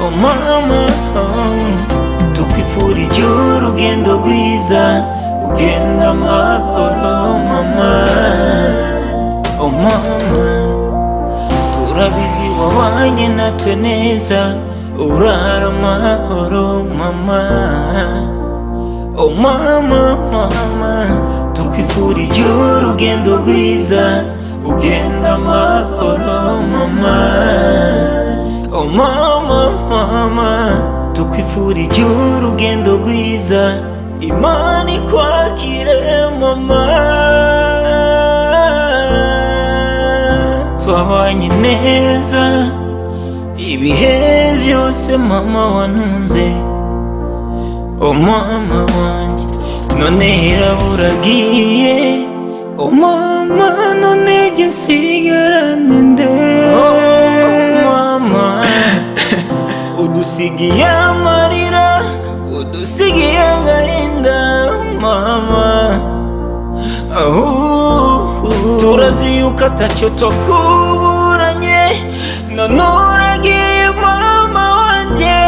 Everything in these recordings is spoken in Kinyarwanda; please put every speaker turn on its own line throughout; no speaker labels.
mama tukwifurije urugendo rwiza ugenda amahoro mama oh mama turabizi wabanye natwe neza urara amahoro mama oh mama mama tukwifurije urugendo rwiza ugenda amahoro mama oh mama mama tukwifurije urugendo rwiza imana ikwakire mama twabanye neza ibihe byose mama wantunze oh mama wanjye none iraburagiye oh mama none jye nsigarane nde oh mama udusigiye amarira udusigiye agahinda mama ahuhu turazi yuko atacyo tukuburanye none uragiye mama wanjye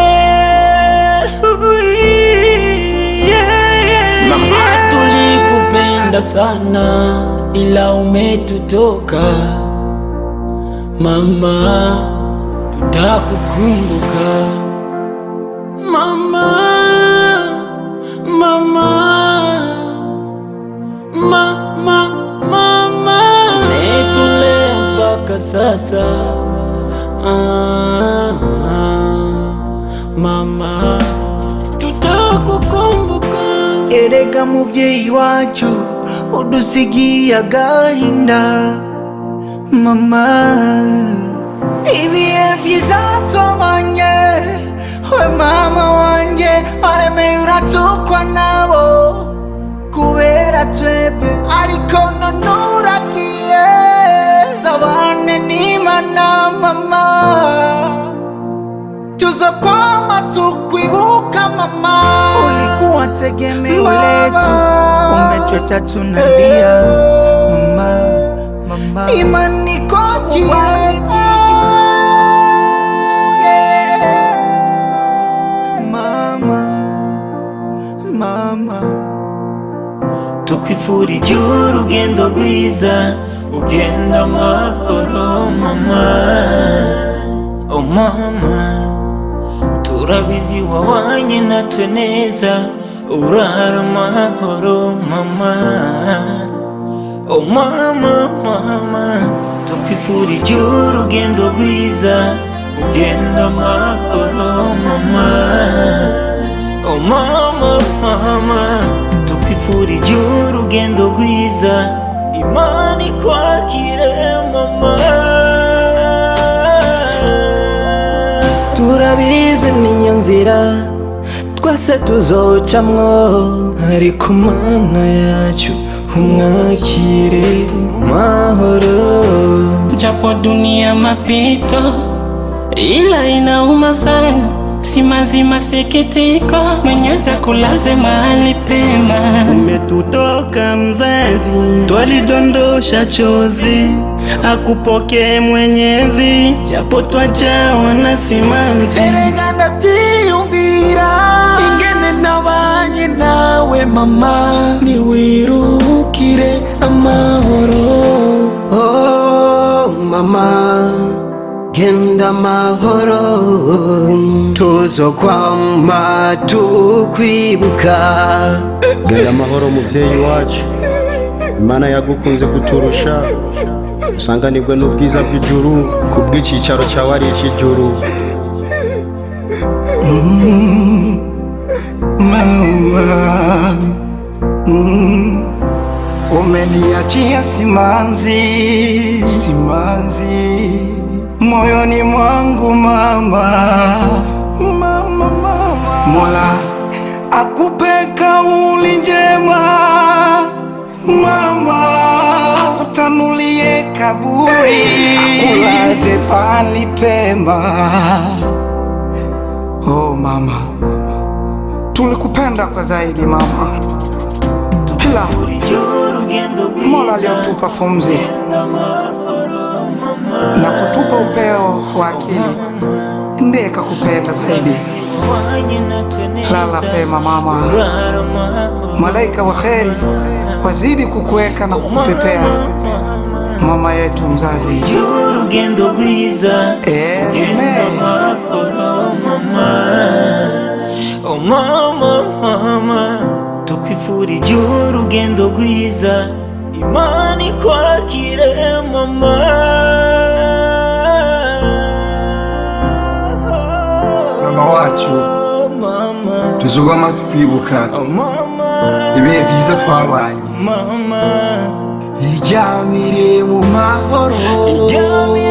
Mama tulikupenda sana ila umetutoka mama, tutakukumbuka mama, mama, mama, mama. Umetulea mpaka sasa ah, mama, tutakukumbuka.
erega mubyeyi wacu udusigiye agahinda mama ibihe byiza twabanye we mama wanjye waremeye uratukwa nabo kubera twebwe ariko none uragiye tabane n'imana mama tuzo kwama tukwibuka mama
ulikuwa tegemeo
Mama.
letu, umetweta tunalia mama, mama.
imani kwakire
Mama, mama.
tukwifurije urugendo rwiza ugenda amahoro mama oh mama turabizi wabanye natwe neza urara amahoro mama oh mama mama tukwifurije urugendo rwiza ugenda amahoro mama oh mama mama tukwifurije urugendo rwiza imana ikwakire mama
turabizi niyo nzira twese tuzocamwo ariko mana yacu umwakire mahoro
japo dunia mapito, ila inauma sana, si mazima sikitiko, Mwenyezi akulaze mahali pema.
umetutoka mzazi, twalidondosha chozi, akupokee Mwenyezi, japo twajawa na simanzi.
erega ndabyiyumvira ingene nabanye nawe mama niwirukire amahoro
Oh, mama genda mahoro tuzokwama tukwibuka
genda amahoro mubyeyi wacu imana yagukunze kuturusha usanganirwe n'ubwiza bw'ijuru ku bw'icyicaro cyawe ari icy'ijuru
mama Mm. umeniachia simanzi simanzi moyoni mwangu mama mama mama mola akupe kauli njema mama akutanulie kaburi akulaze pali pema oh mama tulikupenda kwa zaidi mama kila
tukwifurije urugendo
mola
rwiza
aliyotupa pumzi
ugenda amahoro mama
na kutupa upeo wa akili ndeka kupenda zaidi. Lala pema mama, malaika wa kheri wazidi kukuweka na kukupepea mama yetu mzazi.
urugendo rwiza
Amen.
genda mahoro mama oh mama mama tukwifurije urugendo rwiza imana ikwakire mama
Mama wacu.
mama
tuzogama tukwibuka
oh mama
ibihe byiza twabanye
mama
ijyamire mu mahoro
ijyamire